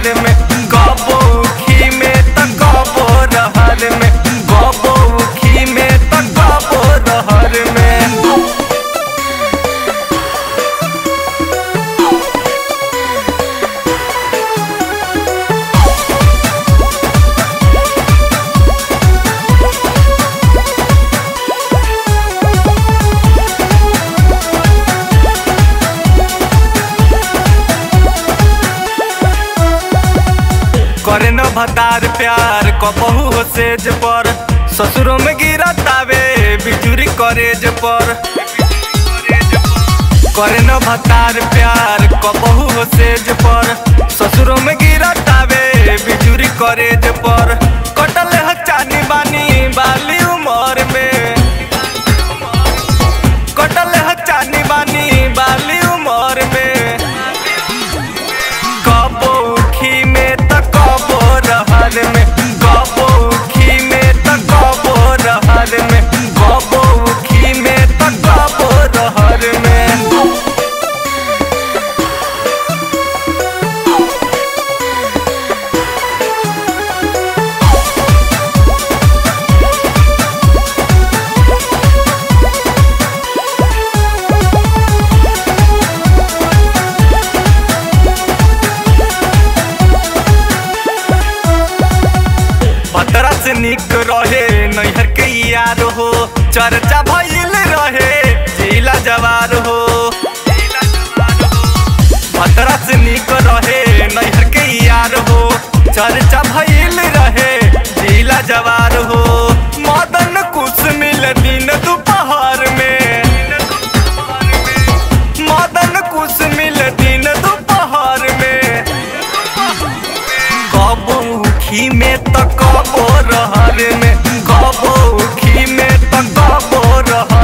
रहर में कबो खी में त कबो रहर में कबो खी में त कबो रहर में करे न भतार प्यार कबहू हो सेज पर ससुरों में गिरतावे बिजुरी करेज पर करे न भतार प्यार कबहू हो सेज पर ससुरों में गिरतावे बिजुरी करेज पर कटल है चानी बानी बाली उमर में कटल है चानी बानी बाली उमर में कबो खी में त कबो रहर में कबो खी में त कबो रहर में कबो खी में त कबो रहर में पतरा से निक रहे नैहर के यार हो चर्चा भइल रहे जिला जवार हो पतरा से निक रहे नैहर के यार हो चर्चा भइल रहे जिला जवार हो मदन कुछ मिल दिन दोपहर में मदन कुछ मिल दिन दोपहर में कबो खी में त कबो रहर में कबो खी में त कबो रहर